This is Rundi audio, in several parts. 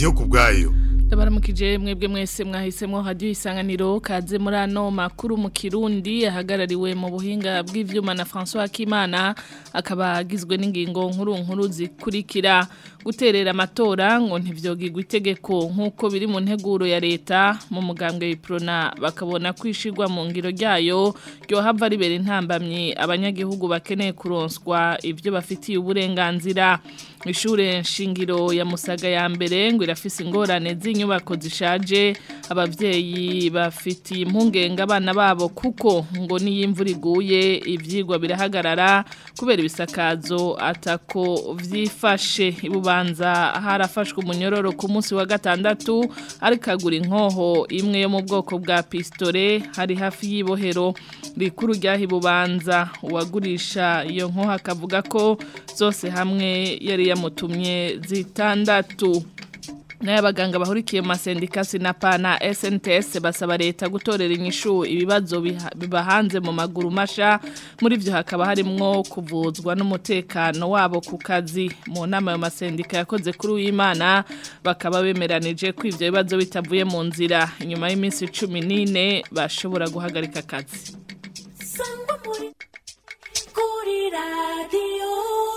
ndiyo ku bwayo ndabaramukije mwebwe mwese mwahisemo hadiyo isanganiro kaze muri ano makuru mu kirundi ahagarariwe mu buhinga bw'ivyuma na François Kimana akaba agizwe n'ingingo nkuru nkuru zikurikira guterera amatora ngo ntivyogirwa itegeko nk'uko biri mu nteguro ya leta mu mugambwe w'iprona bakabona kwishirwa mu ngiro ryayo ryohava ribera intambamyi abanyagihugu bakeneye kuronswa ivyo bafitiye uburenganzira ishure nshingiro ya Musaga ya mbere ngo irafise ingorane z'inyubako zishaje abavyeyi bafitiye impungenge abana babo kuko ngo niyo imvura iguye ivyigwa birahagarara kubera ibisakazo atako vyifashe ibubanza harafashwe umunyororo ku munsi wa gatandatu ariko agura inkoho imwe yo mu bwoko bwa pistole hari hafi y'ibohero rikuru ryaha ibubanza uwagurisha iyo nkoho akavuga ko zose hamwe yari yamutumye zitandatu n'abaganga bahurikiye mu masendika sinapa na SNTS basaba leta gutorera inyishu ibibazo bibahanze mu maguru masha muri byo hakaba harimwo kuvuzwa n'umutekano wabo ku kazi mu nama yo masendika yakoze kuri uyimana bakaba bemeranije ko ivyo bibazo bitavuye mu nzira inyuma y'iminsi 14 bashobora guhagarika akazi kuri radio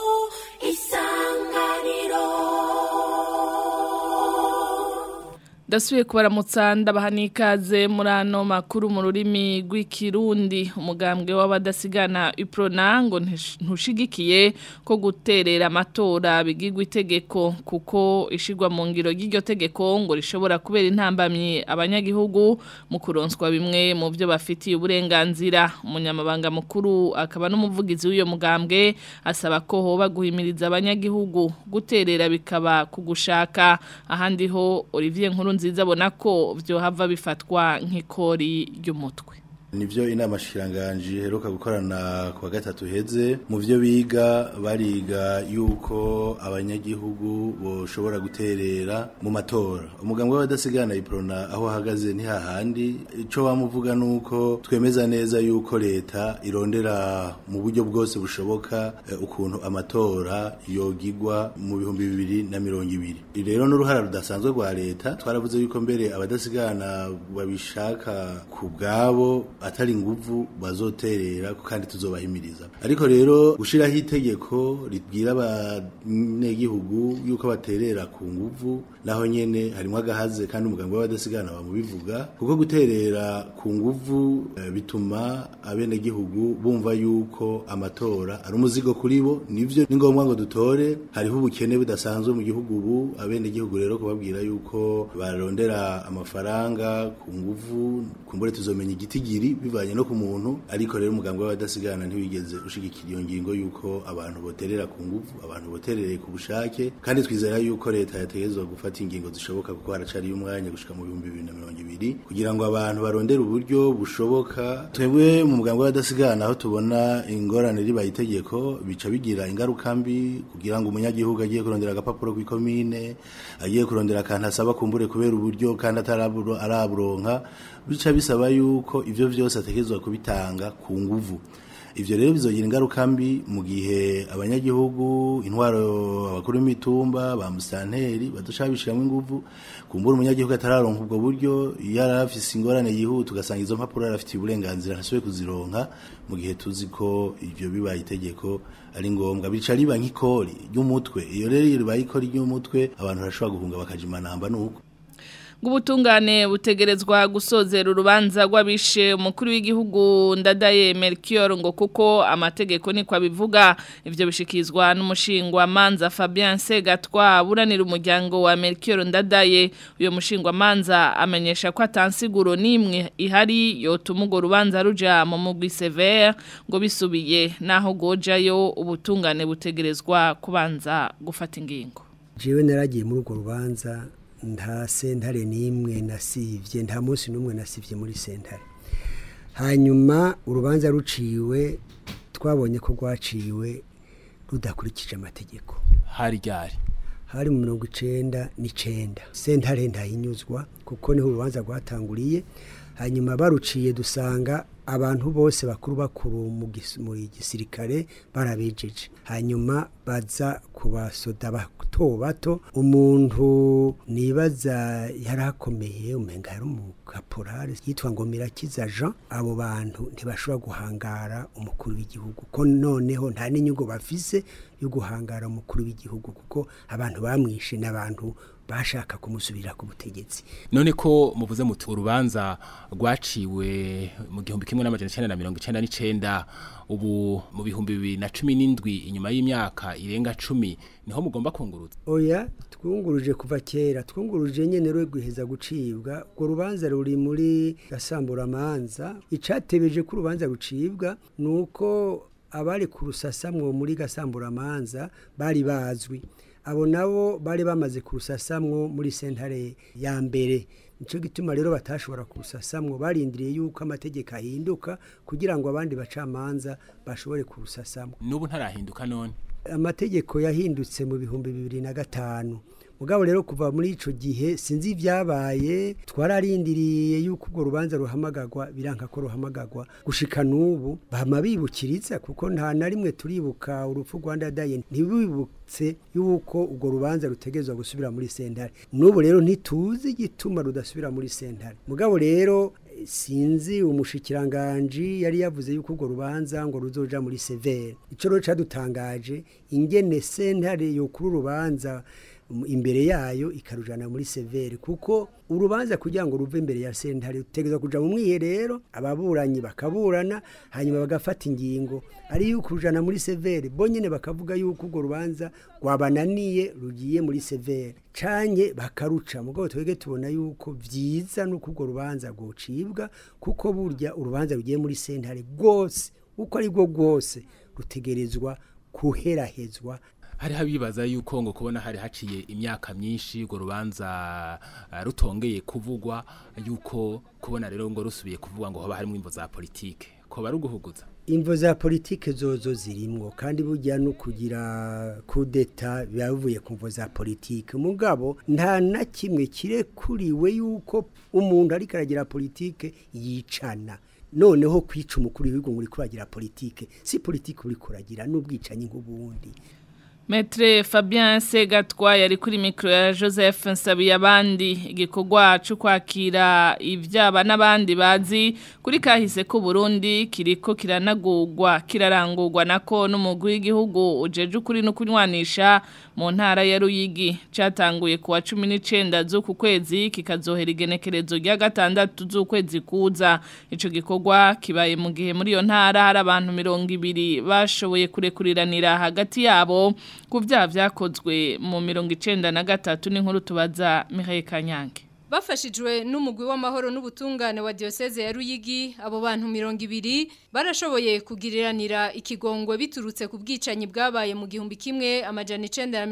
isanganiro Dasuye kubaramutsa ndabaha n'ikaze muri ano makuru mu rurimi rw'ikirundi umugambwe w'abadasigana iprona ngo ntushigikiye ko guterera amatora bigirwa itegeko kuko ishirwa mu ngiro ry'iryo tegeko ngo rishobora kubera intambamyi abanyagihugu mu kuronswa bimwe mu byo bafitiye uburenganzira umunyamabanga mukuru akaba n'umuvugizi w'uyo mugambwe asaba ko hoba guhimiriza abanyagihugu guterera bikaba kugushaka ahandi ho Olivier Nkuru nziza abona ko byohava bifatwa nk'ikori ry'umutwe nivyo inama shiranganji heruka gukorana kwa gatatu heze mu vyo biga bariga yuko abanyagihugu boshobora guterera mu matora umugambwe w'abadasigana iprona aho ahagaze ntihahandi ico bamuvuga nuko twemeza neza yuko leta irondera mu buryo bwose bushoboka eh, ukuntu amatora yogigwa mu bihumbi bibiri na mirongo ibiri rero n'uruhara rudasanzwe rwa leta twaravuze yuko mbere abadasigana babishaka ku bwabo atari nguvu bazoterera kandi tuzobahimiriza ariko rero gushiraho itegeko ribwira abanyagihugu yuko baterera ku nguvu naho nyene harimo agahaze kandi umuganga w'abadasigana bamubivuga kuko guterera ku nguvu e, bituma abenegihugu bumva yuko amatora ari umuzigo kuri bo nivyo ni ngombwa ngo dutore hariho ubukene budasanzwe mu gihugu ubu abenegihugu rero kubabwira yuko barondera amafaranga ku nguvu kumbure tuzomenya igitigiri bivanye no ku muntu ariko rero umuganga w'abadasigana ntiwigeze ushigikira iyo ngingo yuko abantu boterera ku nguvu abantu boterereye ku bushake kandi twizera yuko leta yategezwa gufata ingingo zishoboka kuko haracari umwanya gushika mu bihumbi bibiri na mirongo ibiri kugira ngo abantu barondere uburyo bushoboka twebwe mu muganga w'abadasigana aho tubona ingorane ribaye itegeko bica bigira ingaruka mbi kugira ngo umunyagihugu agiye kurondera agapapuro kw'ikomine agiye kurondera akantu asaba kumbure kubera uburyo kandi ataraburonka bica bisaba yuko ivyo vyose ategerezwa kubitanga ku nguvu ivyo rero bizogira ingaruka mbi mu gihe abanyagihugu intwaro abakuru b'imitumba ba musanteri badushaka bishiramwo inguvu kumbura umunyagihugu atararonka ubwo buryo iyo arafise ingorane yihuta ugasanga izo mpapuro arafitiye uburenganzira ntasubiye kuzironka mu gihe tuzi ko ivyo bibaye itegeko ari ngombwa bica riba nk'ikori ry'umutwe iyo rero iyo ribaye ikori ry'umutwe abantu barashobora guhunga bakaja imanamba nuko Gubutungane butegerezwa gusozera urubanza rw'abishe umukuru w'igihugu ndadaye Melchior ngo kuko amategeko niko abivuga ivyo bishikizwa n'umushingwa manza Fabien Segatwa buranira umuryango wa Melchior ndadaye uyo mushingwa manza amenyesha ko atansiguro nimwe ihari yotuma urwo rubanza ruja mu mugwi severe ngo bisubiye naho gojayo ubutungane butegerezwa kubanza gufata ingingo jewe naragiye muri urwo rubanza nta sentare n'imwe nasivye nta munsi n'umwe nasivye muri sentare hanyuma urubanza ruciwe twabonye ko rwaciwe rudakurikije amategeko hari ryari hari mu mirongo icenda n'icenda sentare ntayinyuzwa kuko niho urubanza rwatanguriye hanyuma baruciye dusanga abantu bose bakuru bakuru mu gis- mu gisirikare barabejeje hanyuma baza kubasoda bato bato umuntu nibaza yarakomeye umenga yari umukaporari yitwa ngo mirakiza jean abo bantu ntibashobora guhangara umukuru w'igihugu ko noneho nta n'inyungu bafise yo guhangara umukuru w'igihugu kuko abantu bamwishe n'abantu bashaka kumusubirira ku butegetsi none ko muvuze muti urubanza rwaciwe mu gihumbi kimwe n'amajana icenda na mirongo icenda n'icenda ubu mu bihumbi bibiri na cumi n'indwi inyuma y'imyaka irenga cumi niho mugomba kunguruza oya twunguruje kuva kera twunguruje nyene rwe guheza gucibwa urwo rubanza ruri muri gasamburamanza icatebeje ko urubanza rucibwa ni uko abari ku rusasamwo muri gasamburamanza bari bazwi abo nabo bari bamaze kurusasamwo muri sentare ya mbere nico gituma rero batashobora kurusasamwo barindiriye yuko amategeko ahinduka kugira ngo abandi bacamanza bashobore kurusasamwo n'ubu ntarahinduka none amategeko yahindutse mu bihumbi bibiri na gatanu mugabo rero kuva muri ico gihe sinzi ibyabaye twararindiriye yuko urwo rubanza ruhamagagwa biranka ko ruhamagagwa gushika n'ubu bama bibukiriza kuko nta na rimwe turibuka urupfu rwanda daye ntibibutse yuko urwo rubanza rutegezwa gusubira muri sentare n'ubu rero ntituzi igituma rudasubira muri sentare mugabo rero sinzi umushikiranganji yari yavuze yuko urwo rubanza ngo ruzoja muri severe ico rero cadutangaje ingene sentare yo kuri urubanza imbere yayo ikarujana muri severe kuko urubanza kugira ngo ruve imbere ya sentare rutegeza kuja mu mwiherero ababuranyi bakaburana hanyuma bagafata ingingo ari yuko rujana muri severe bonyene bakavuga yuko urwo rubanza rwabananiye rugiye muri severe canye bakaruca mugabo twege tubona yuko vyiza nuko urwo rubanza rwocibwa kuko burya urubanza rugiye muri sentare rwose uko ari rwo rwose rutegerezwa kuherahezwa hari habibaza yuko ngo kubona hari haciye imyaka myinshi urwo rubanza uh, rutongeye kuvugwa yuko kubona rero ngo rusubiye kuvugwa ngo hoba harimo imvo za politike ko baruguhuguza imvo za politike zozo zirimwo kandi burya no kugira kudeta bivuye ku mvo za politike mugabo nta na kimwe kirekuriwe yuko umuntu ariko aragira politike yicana noneho kwica umukuru w'igihugu ngo uri kuragira politike si politike uri kuragira n'ubwicanyi nk'ubundi Metre Fabien Segatwa yari kuri mikro ya Joseph Nsabiyabandi igikorwa cyo kwakira ivyaba n'abandi bazi kuri kahise ko Burundi kiriko kiranagurwa kirarangurwa nako n'umugwi w'igihugu ujeje kuri no kunywanisha mu ntara ya Ruyigi catanguye kuwa 19 z'uku kwezi kikazohera igenekerezo rya gatandatu z'ukwezi kuza ico gikorwa kibaye mu gihe muri yo ntara hari abantu 200 bashoboye kurekuriranira hagati yabo ku byaha byakozwe mu mirongo icenda na gatatu n'inkuru tubaza Mihaye Kanyange Bafashijwe n'umugwi w'amahoro n'ubutungane wa diocese ya Ruyigi abo bantu 200 barashoboye kugiriranira ikigongwe biturutse ku bwicanyi bwabaye mu gihumbi kimwe amajana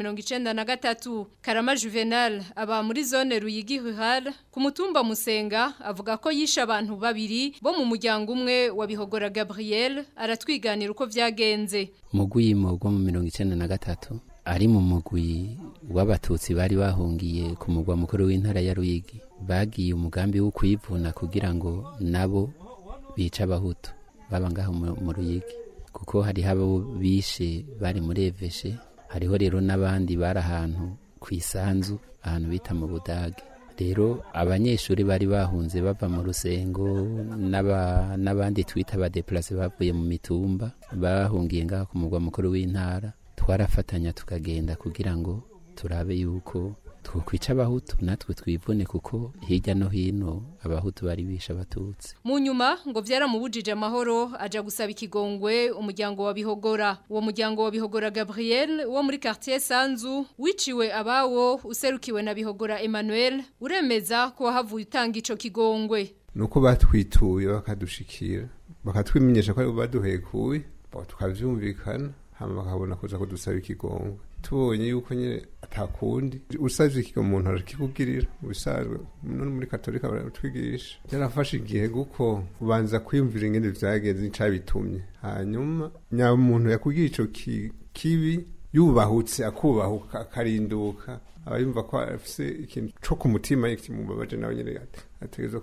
1993 Karama Juvenal aba muri zone Ruyigi Rural ku mutumba Musenga avuga ko yisha abantu babiri bo mu muryango umwe wa Bihogora Gabriel aratwiganira uko vyagenze Mugwi mu gwa mu 1993 ari mu mugwi w'abatutsi bari bahungiye ku mugwa mukuru w'intara ya Ruyigi bagiye umugambi wo kwivuna kugira ngo nabo bica abahutu baba ngaho mu Ruyigi kuko hari habo bishe bari muri Eveshe hariho rero n'abandi bari ahantu ku isanzu ahantu bita mu Budage rero abanyeshuri bari bahunze bava mu rusengo n'abandi twita abadeplase bavuye mu mitumba bahungiye ngaho ku mugwa mukuru w'intara twarafatanya tukagenda kugira ngo turabe yuko twokwica abahutu natwe twivune kuko hirya no hino abahutu bari bisha abatutsi mu nyuma ngo vyaramubujije amahoro aja gusaba ikigongwe umuryango wa bihogora uwo muryango wa bihogora Gabriel wo muri quartier Sanzu wiciwe abawo userukiwe na bihogora Emmanuel uremeza ko havuye utanga ico kigongwe nuko batwituye bakadushikira bakatwimenyesha ko ari baduhekuye tukavyumvikana hama bakabona kuza kudusaba ikigongwe tubonye yuko nyine atakundi usavye ikigo umuntu arakikugirira ubisanzwe none muri katolika baratwigisha byarafashe igihe guko ubanza kwiyumvira ingene vyagenze n'icabitumye hanyuma nya muntu yakugira ico kibi yubahutse akubahuka akarinduka aba yumva ko afise ikintu co ku mutima kimubabaje nawe nyene ategerezwa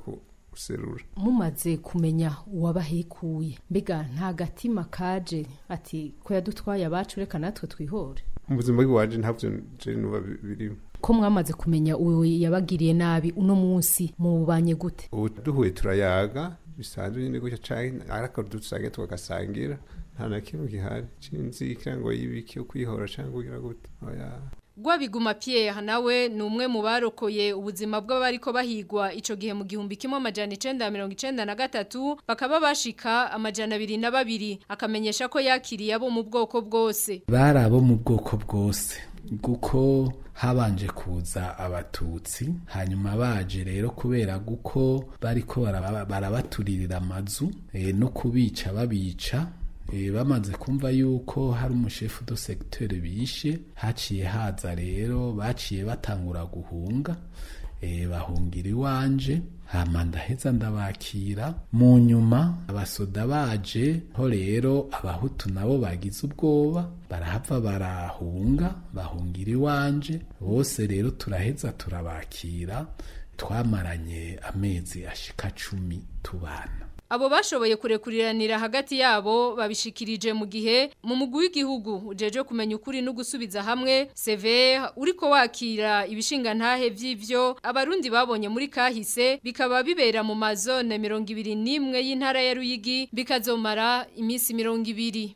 guserura mumaze kumenya uwabahekuye mbega nta gatima kaje ati ko yadutwaye abacu reka natwe twihore mu buzima bw'iwaje ntabyo je nuba bi- birimo ko mwamaze kumenya uwo yabagiriye nabi uno munsi mubanye gute ubu duhuye turayaga bisanzwe nyine gutya canke ariko dusange tukagasangira nta na kimwe gihari cinzikira ngo yibiki ukwihora canke kugira gute oya Gwabiguma Pierre nawe ni umwe mu barokoye ubuzima bw'abariko bahigwa ico gihe mu gihumbi kimwe amajana 993 bakaba bashika amajana 22 akamenyesha ko yakiriye abo mu bwoko bwose bari abo mu bwoko bwose kuko habanje kuza abatutsi hanyuma baje rero kubera guko bariko baraba- barabaturirira amazu eh, no kubica babica eh, bamaze kumva yuko hari umushefu do secteur bishe haciye haza rero baciye batangura guhunga eh, bahungira iwanje hama ndaheza ndabakira mu nyuma abasoda baje ho rero abahutu nabo bagize ubwoba barahava barahunga bahungira iwanje bose rero turaheza turabakira twamaranye amezi ashika cumi tubana Abo bashoboye kurekuriranira hagati yabo babishikirije mu gihe mu mugwi w'igihugu ujeje kumenya ukuri no gusubiza hamwe Sever uriko wakira ibishinga ntahe vy'ivyo abarundi babonye muri kahise bikaba bibera mu mazone 21 y'intara ya Ruyigi bikazomara imisi 200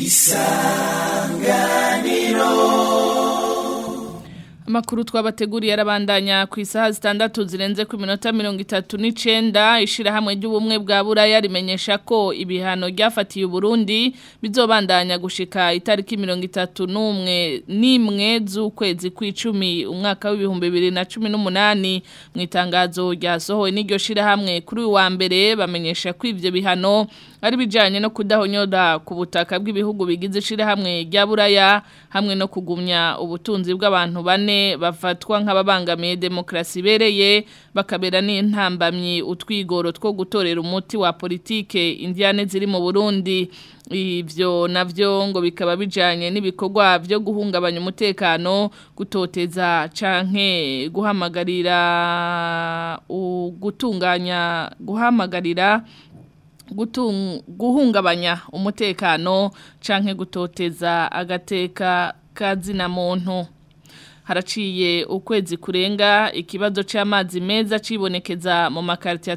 Amakuru twabateguriye arabandanya ku isaha zitandatu zirenze ku minota mirongo itatu n'icenda ishirahamwe ry'ubumwe bwa buraya rimenyesha ko ibihano ryafatiye Uburundi bizobandanya gushika itariki mirongo itatu n'umwe n'imwe z'ukwezi kw'icumi umwaka w'ibihumbi bibiri na cumi n'umunani mu itangazo ryasohowe n'iryo shirahamwe kuri uyu wa mbere bamenyesha ko ivyo bihano ari bijanye no kudahonyoda ku butaka bw'ibihugu bigize ishirahamwe rya buraya hamwe no kugumya ubutunzi bw'abantu bane bafatwa nk'ababangamiye demokrasi ibereye bakabera n'intambamyi utwigoro two gutorera umuti wa politike indiane ziri mu Burundi ivyo navyo ngo bikaba bijanye n'ibikorwa byo guhungabanya umutekano gutoteza canke guhamagarira u- gutunganya guhamagarira gutung- guhungabanya umutekano canke gutoteza agateka kazina muntu haraciye ukwezi kurenga ikibazo c'amazi meza cibonekeza mu makarti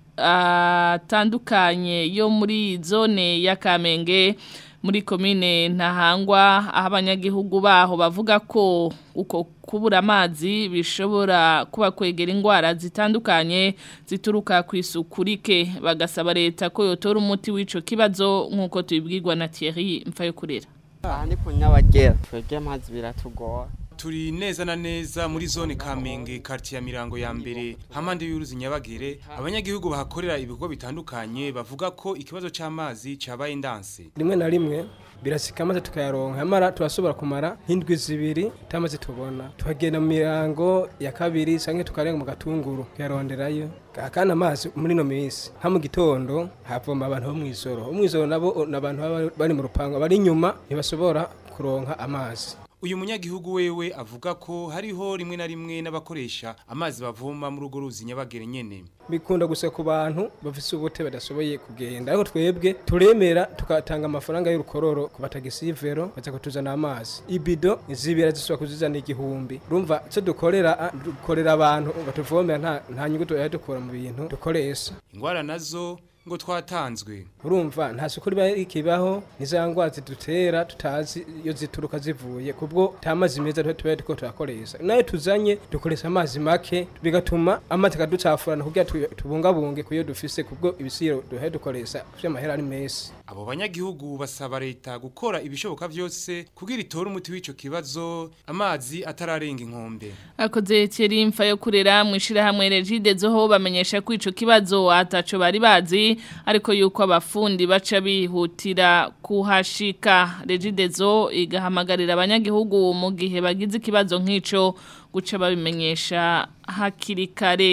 atandukanye yo muri zone ya Kamenge muri komine ntahangwa aho abanyagihugu baho bavuga ko uko kubura amazi bishobora kuba kwegera indwara zitandukanye zituruka ku isuku rike bagasaba leta ko yotora umuti w'ico kibazo nk'uko tubibwirwa na Thierry Mfayokurera aha ni ku nyabagera twebwe amazi biratugora turi neza na neza muri zone Kamenge quartier ya Mirango ya mbere hamande y'uruzi Nyabagere abanyagihugu bahakorera ibikorwa bitandukanye bavuga ko ikibazo c'amazi cabaye ndanse rimwe na rimwe birasika maze tukayaronka amara turashobora kumara nk'indwi zibiri tamaze tubona tuhagenda mu mirango ya kabiri canke tukarenga mu gatunguru kuyaronderayo kandi amazi muri no minsi nka mu gitondo havoma abantu bo mw'ijoro bo mw'ijoro nabo n'abantu baba bari mu rupango bari inyuma ntibashobora kuronka amazi uyu munyagihugu wewe avuga ko hariho rimwe na rimwe n'abakoresha amazi bavoma muri urwo ruzi Nyabagere nyene bikunda gusa ku bantu bafise ubute badashoboye kugenda ariko twebwe turemera tukatanga amafaranga y'urukororo ku batagisivero baza kutuzana amazi ibido zibira zisubira kuzizana igihumbi urumva icyo dukorera ah, dukorera abantu batuvomera nta nta nyungu tuya dukura mu bintu dukoresha ingwara nazo ngo twatanzwe urumva nta suku riba rikibaho niza ngwara zidutera tutazi iyo zituruka zivuye kubwo ta mazi meza tuba tuba turiko turakoresha nayo tuzanye dukoresha amazi make bigatuma amazi akaducafurana kugira tu- tubungabunge kuyo dufise kubwo ibisiro duhe dukoresha vy'amahera ari mesi abo banyagihugu basaba leta gukora ibishoboka vyose kugira itore umuti w'ico kibazo amazi atararenga inkombe akoze Thierry Mfayokurera mu ishirahamwe Regide zoho bamenyesha ko ico kibazo ataco bari bazi ariko yuko abafundi baca bihutira kuhashika Regidezo igahamagarira abanyagihugu mu gihe bagize ikibazo nk'ico guca babimenyesha hakiri kare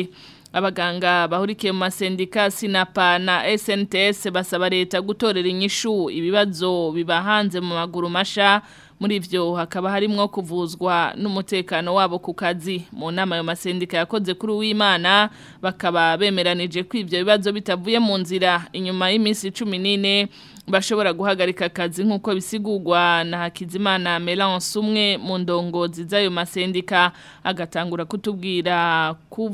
abaganga bahurikiye mu masendika sinapa na SNTS basaba leta gutorera inyishu ibibazo biba hanze mu maguru masha muri ivyo hakaba harimwo kuvuzwa n'umutekano wabo ku kazi mu nama yo masendika yakoze kuri uwimana bakaba bemeranije ko ivyo bibazo bitavuye mu nzira inyuma y'iminsi 14 bashobora guhagarika akazi nk'uko bisigurwa na Hakizimana Melance umwe mu ndongozi z'ayo masendika agatangura kutubwira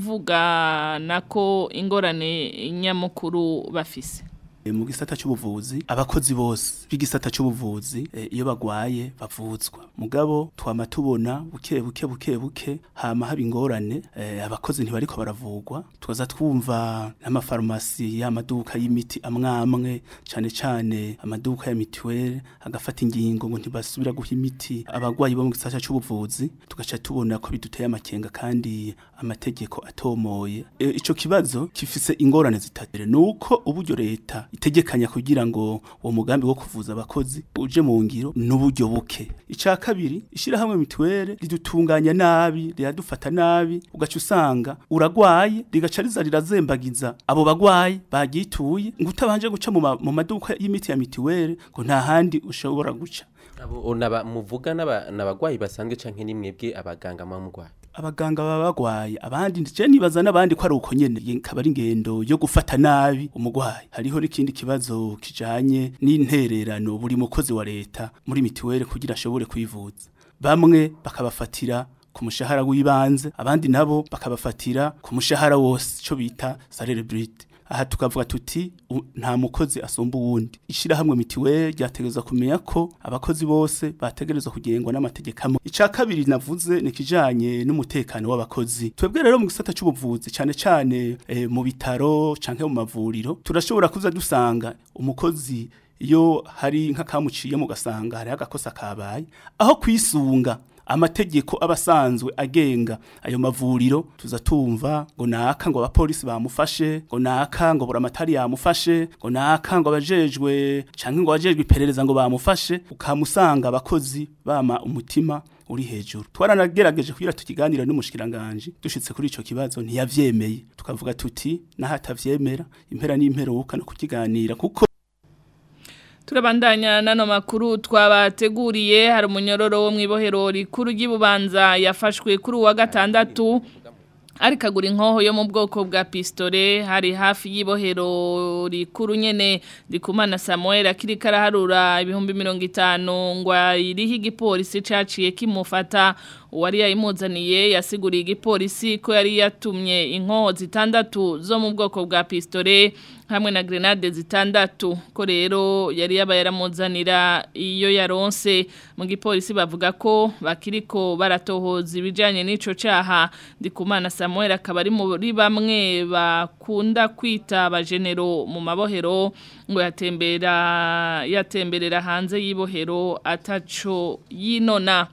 kuvuga nako ingorane nyamukuru bafise mu gisata cy'ubuvuzi abakozi bose b'igisata cy'ubuvuzi iyo bagwaye bavuzwa mugabo twama tubona buke buke buke buke hama haba ingorane abakozi ntibariko baravugwa tukaza twumva n'amafarumasi y'amaduka y'imiti amwamwe cyane cyane amaduka ya mituweli agafata ingingo ngo ntibasubira guha imiti abagwayi bo mu gisata cy'ubuvuzi tugaca tubona ko biduteye amakenga kandi amategeko atomoye ico kibazo kifise ingorane zitatu nuko uburyo leta itegekanya kugira ngo uwo mugambi wo kuvuza abakozi uje mu ngiro n'uburyo buke icya kabiri ishyirahamwe mituweli ridutunganya nabi riradufata nabi ugaca usanga uragwaye rigaca riza rirazembagiza abo bagwayi bagituye ngo utabanje guca mu maduka y'imiti ya mituweli ngo nta handi ushobora guca abo muvuga n'abagwayi basanzwe canke nimwebwe abaganga mamugwayi abaganga baba bagwaye abandi je nibaza n'abandi ko ari uko nyene kaba ari ingendo yo gufata nabi umugwayi hariho n'ikindi kibazo kijanye n'intererano buri mukozi wa leta muri mituweli kugira ashobore kwivuza bamwe bakabafatira ku mushahara w'ibanze abandi nabo bakabafatira ku mushahara wose cyo bita salaire brute aha tukavuga tuti nta mukozi asumba uwundi ishyirahamwe mitiweli ryategereza kumenya ko abakozi bose bategerezwa kugengwa n'amategeko amwe icya kabiri navuze ni ikijyanye n'umutekano w'abakozi twebwe rero mu gisata cy'ubuvuzi cyane cyane mu bitaro cyangwa mu mavuriro turashobora kuza dusanga umukozi iyo hari nk'akamuciye mu gasanga hariho agakosa kabaye aho kwisunga amategeko abasanzwe agenga ayo mavuriro tuza tumva ngo naka ngo abapolisi bamufashe ngo naka ngo buramatari yamufashe ngo naka ngo abajejwe canke ngo abajejwe iperereza ngo bamufashe ukamusanga abakozi bama umutima uri hejuru twaranagerageje kugira tukiganira n'umushikiranganje dushitse kuri ico kibazo ntiyavyemeye tukavuga tuti nahatavyemera impera n'imperuka no kukiganira kuko Turabandanya nano makuru twabateguriye hari umunyororo wo mwibohero rikuru ry'Ibubanza yafashwe kuri wa gatandatu ari kagura inkoho yo mu bwoko bwa pistole hari hafi y'ibohero rikuru nyene ndikumana Samuel akiri karaharura ibihumbi 50 ngwa iriho igipolisi caciye kimufata uwari yayimuzaniye yasiguriye igipolisi ko yari yatumye inkoho zitandatu zo mu bwoko bwa pistole hamwe na grenade zitandatu ko rero yari yaba yaramuzanira iyo yaronse mu gipolisi bavuga ko bakiriko baratohoza ibijanye n'ico caha ndikumana Samuel akaba ari muri bamwe bakunda kwita abajenero mu mabohero ngo yatembera yatemberera hanze y'ibohero ataco yinona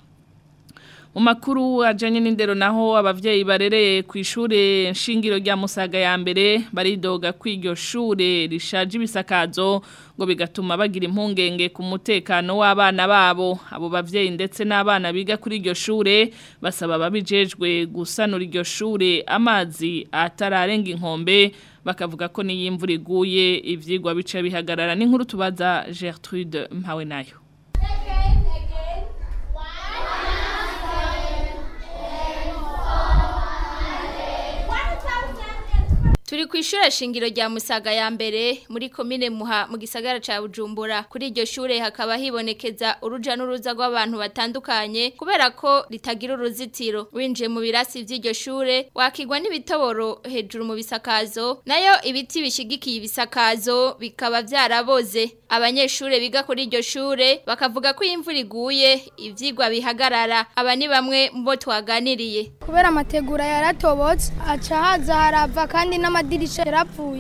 mu makuru ajanye n'indero naho abavyeyi barereye ku ishure nshingiro rya Musaga ya mbere baridoga kwiryo shure rishaje ibisakazo ngo bigatuma bagira impungenge ku mutekano w'abana babo abo bavyeyi ndetse n'abana biga kuri iryo shure basaba babijejwe gusanura iryo shure amazi atararenga inkombe bakavuga ko niyo imvura iguye ivyigwa bica bihagarara n'inkuru tubaza Gertrude Mpawe nayo Turi ku ishure shingiro rya Musaga ya mbere muri komine Muha mu gisagara ca Bujumbura kuri iryo shure hakaba hibonekeza uruja n'uruza rw'abantu batandukanye kubera ko ritagira uruzitiro winjiye mu birasi vy'iryo shure wakigwa n'ibitoboro hejuru mu bisakazo nayo ibiti bishigikiye ibisakazo bikaba vyaraboze abanyeshure biga kuri iryo shure bakavuga ko imvura iguye ivyigwa bihagarara aba ni bamwe mu bo twaganiriye kubera amategura yaratobotse aca haza harava kandi n'amadirisha yarapfuye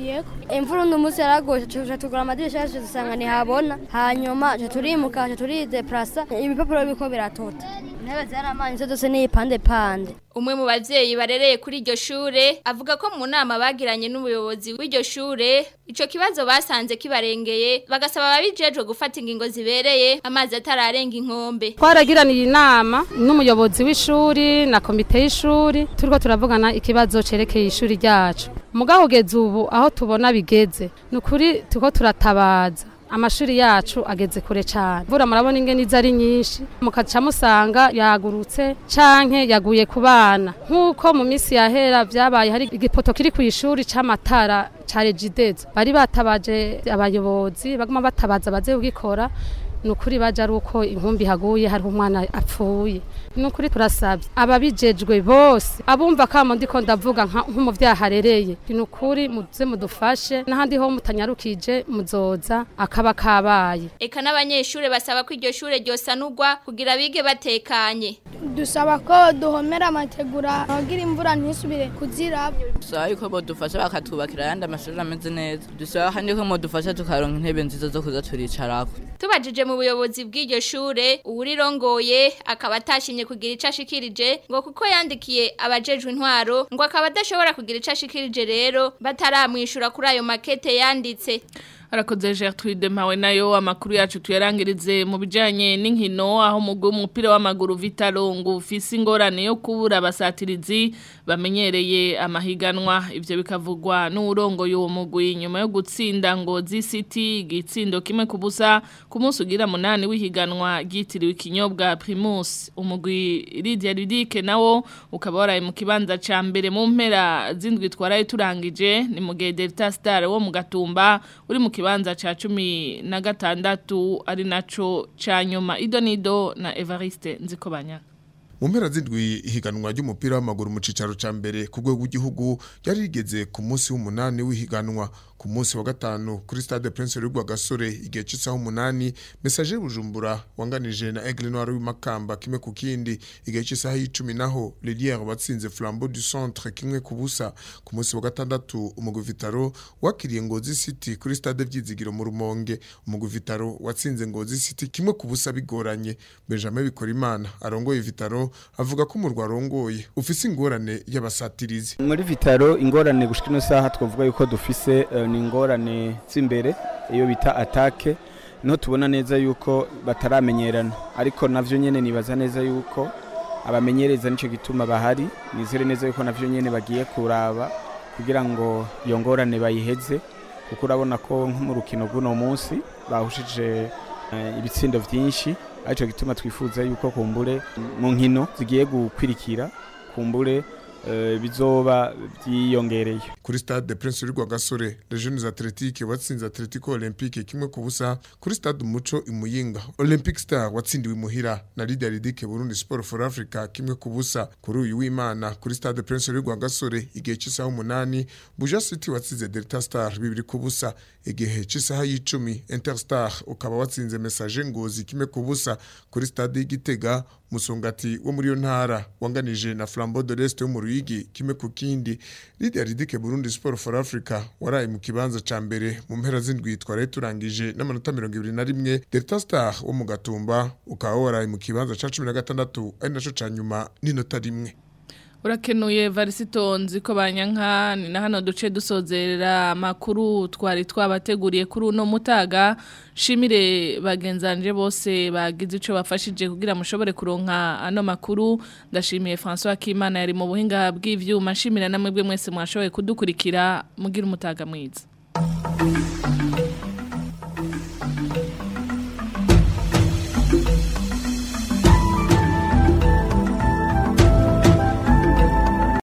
imvura uno munsi yaragoye tuja tugura amadirisha yacu dusanga ntihabona hanyuma tuja turimuka tuja turideplasa ibipapuro biriko biratota intebe zaramanitse zose n'ipande pande Umwe mu bavyeyi barereye kuri iryo shure avuga ko mu nama bagiranye n'ubuyobozi w'iryo shure ico kibazo basanze kibarengeye bagasaba ababijejwe gufata ingingo zibereye amazi atararenga inkombe twaragiraniye inama n'umuyobozi w'ishuri na komite y'ishuri turiko turavugana ikibazo cerekeye ishuri ryacu mugabo ugeze ubu aho tubona bigeze ni ukuri turiko turatabaza amashuri yacu ageze kure cyane mvura murabona ingene izo ari nyinshi mukaca musanga yagurutse canke yaguye ku bana nk'uko mu minsi yahera vyabaye hari igipoto kiri ku ishuri c'amatara ca regidezo bari batabaje abayobozi baguma batabaza baze kugikora ni ukuri baje ari uko inkumbi haguye hariho umwana apfuye ni ukuri turasabye ababijejwe bose abumva kamo ndiko ndavuga nka- nk'umuvyaha arereye ni ukuri muze mudufashe n'ahandi ho mutanyarukije muzoza akaba kabaye eka n'abanyeshure basaba ko iryo shure ryosanurwa kugira bige batekanye dusaba ko duhomera amategura abagira imvura ntisubire kuziraba dusaba yuko bodufasha bakatubakira ayandi amashuri ameze neza dusaba kandi ko modufasha tukaronka intebe nziza zo kuza turicarako tubajije mu buyobozi bw'iryo shure uwurirongoye akaba atashimye kugira ico ashikirije ngo kuko yandikiye abajejwe intwaro ngo akaba adashobora kugira ico ashikirije rero bataramwishura kuri ayo makete yanditse Arakoze Gertrude Mpawe nayo amakuru yacu tuyarangirize mu bijanye n'inkino aho mugwi w'umupira w'amaguru Vitalo ngo ufise ingorane yo kubura abasatirizi bamenyereye amahiganwa ivyo bikavugwa n'urongo y'uwo mugwi nyuma yo gutsinda ngo City igitsindo kimwe kubusa ku munsi ugira munani w'ihiganwa ryitiriwe ikinyobwa Primus umugwi Lydia Ludique nawo ukaba waraye mu kibanza ca mbere mu mpera zindwi twaraye turangije ni mu gihe Delta Star wo mu Gatumba uri mu kibanza ca cumi na gatandatu ari naco ca nyuma idonido na Evariste Nzikobanya mu mpera z'indwi ihiganwa ry'umupira w'amaguru mu cicaro ca mbere ku rwego rw'igihugu ryari rigeze ku munsi w'umunani w'ihiganwa ku munsi wa gatanu kuri stade Prince Rugwa Gasore igihe c'isaha umunani message Bujumbura wanganije na Aigle Noir w'imakamba kimwe ku kindi igihe c'isaha y'icumi naho Lilière batsinze Flambeau du Centre kimwe ku busa ku munsi wa gatandatu umugwi Vitaro wakiriye Ngozi City kuri stade Vyizigiro mu Rumonge umugwi Vitaro watsinze Ngozi City kimwe ku busa bigoranye Benjamin Bikorimana arongoye Vitaro avuga ko umurwa arongoye ufise ingorane y'abasatirizi muri vitaro ingorane gushika ino saha twavuga yuko dufise eh, ni ingorane z'imbere iyo bita atake niho tubona neza yuko bataramenyerana ariko navyo nyene nibaza neza yuko abamenyereza nico gituma bahari nizere neza yuko navyo nyene bagiye kuraba kugira ngo iyo ngorane bayiheze kuko urabona ko nko mu rukino rw'uno munsi bahushije eh, ibitsindo vyinshi arico gituma twifuza yuko kumbure mu nkino zigiye gukwirikira kumbure eh, bizoba byiyongereye kuri stade Prince Rugwa Gasore les jeunes athletiques watsinze Atletico Olympique kimwe ku busa kuri stade Umuco imuyinga Olympic Star watsindiwe muhira na Lydia Ridike Burundi Sport for Africa kimwe ku busa kuri uyu w'Imana kuri stade Prince Rugwa Gasore igihe cy'isaha umunani Buja City watsinze Delta Star bibiri ku busa igihe cy'isaha y'icumi Interstar ukaba watsinze Message Ngozi kimwe ku busa kuri stade y'Igitega musongati wo muri yo ntara wanganije na Flambeau de l'Est yo mu Ruyigi kimwe ku kindi Lydia Ridike Burundi Sport for Africa waraye mu kibanza ca mbere mu mpera z'indwi twari turangije n'amanota 21 Delta Star wo mu Gatumba ukaba waraye mu kibanza ca 16 ari naco ca nyuma n'inota rimwe Urakenuye Varisito nziko banyanka ni na hano duce dusozerera amakuru twari twabateguriye kuri uno mutaga shimire bagenzanje bose bagize ico bafashije kugira mushobore kuronka ano makuru ndashimiye François Kimana yari mu buhinga bw'ivyuma shimira namwe bwe mwese mwashoboye kudukurikira mugira umutaga mwiza